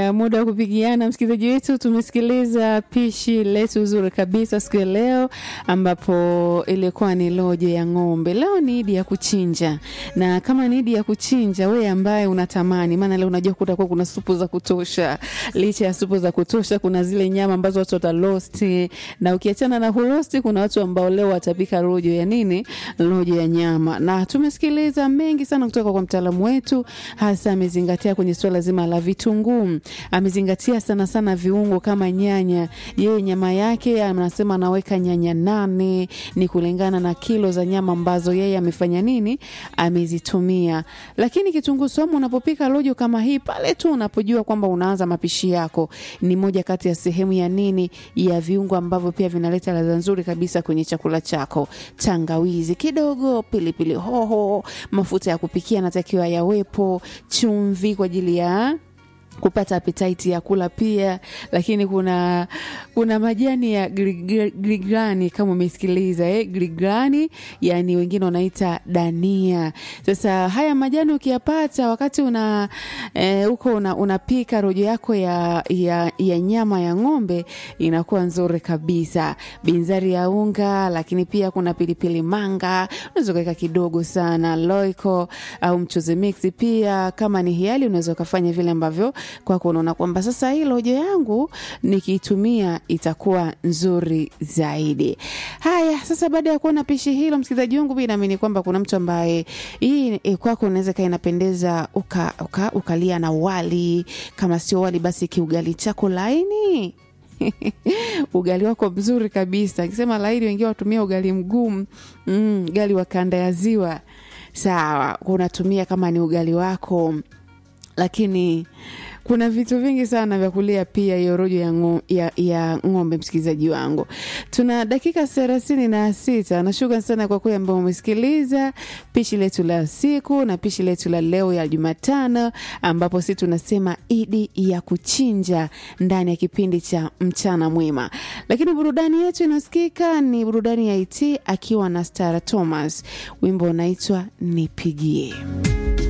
Haya, muda wa kupigiana, msikilizaji wetu, tumesikiliza pishi letu zuri kabisa siku ya leo, ambapo ilikuwa ni lojo ya ng'ombe. Leo ni idi ya kuchinja, na kama ni idi ya kuchinja, wewe ambaye unatamani, maana leo unajua kutakuwa kuna supu za kutosha. Licha ya supu za kutosha, kuna zile nyama ambazo watu watalosti, na ukiachana na hulosti, kuna watu ambao leo watapika rojo ya nini, rojo ya nyama. Na tumesikiliza mengi sana kutoka kwa mtaalamu wetu, hasa amezingatia kwenye suala zima la vitunguu, amezingatia sana sana viungo kama nyanya. Yeye nyama yake anasema anaweka nyanya nane, ni kulingana na kilo za nyama ambazo yeye amefanya nini, amezitumia. Lakini kitunguu saumu, unapopika rojo kama hii, pale tu unapojua kwamba unaanza mapishi yako, ni moja kati ya sehemu ya nini, ya viungo ambavyo pia vinaleta ladha nzuri kabisa kwenye chakula chako. Tangawizi kidogo, pilipili hoho, mafuta ya kupikia natakiwa yawepo, chumvi kwa ajili ya kupata appetite ya kula pia, lakini kuna kuna majani ya grigrani kama umesikiliza eh, grigrani yani wengine wanaita dania. Sasa haya majani ukiyapata wakati una huko eh, una, unapika rojo yako ya, ya, ya nyama ya ng'ombe inakuwa nzuri kabisa. Binzari ya unga, lakini pia kuna pilipili manga unaweza kuweka kidogo sana, loiko au mchuzi mix pia. Kama ni hiali unaweza ukafanya vile ambavyo kwako unaona kwamba sasa hii rojo yangu nikiitumia itakuwa nzuri zaidi. Haya, sasa baada ya kuona pishi hilo, msikilizaji wangu, mimi naamini kwamba kuna mtu ambaye hii e, kwako unaweza kaa inapendeza uka, uka, ukalia na wali, kama sio wali basi kiugali chako laini ugali wako mzuri kabisa. Akisema laini, wengine watumia ugali mgumu, mm, ugali wa kanda ya Ziwa. Sawa, unatumia kama ni ugali wako lakini kuna vitu vingi sana vya kulia pia hiyo rojo ya, ngo, ya, ya ng'ombe. Msikilizaji wangu, tuna dakika thelathini na sita. Nashukran sana kwa kweli ambao umesikiliza pishi letu la siku na pishi letu la leo ya Jumatano, ambapo si tunasema idi ya kuchinja ndani ya kipindi cha mchana mwema. Lakini burudani yetu inasikika ni burudani ya IT akiwa na Stara Thomas, wimbo unaitwa Nipigie.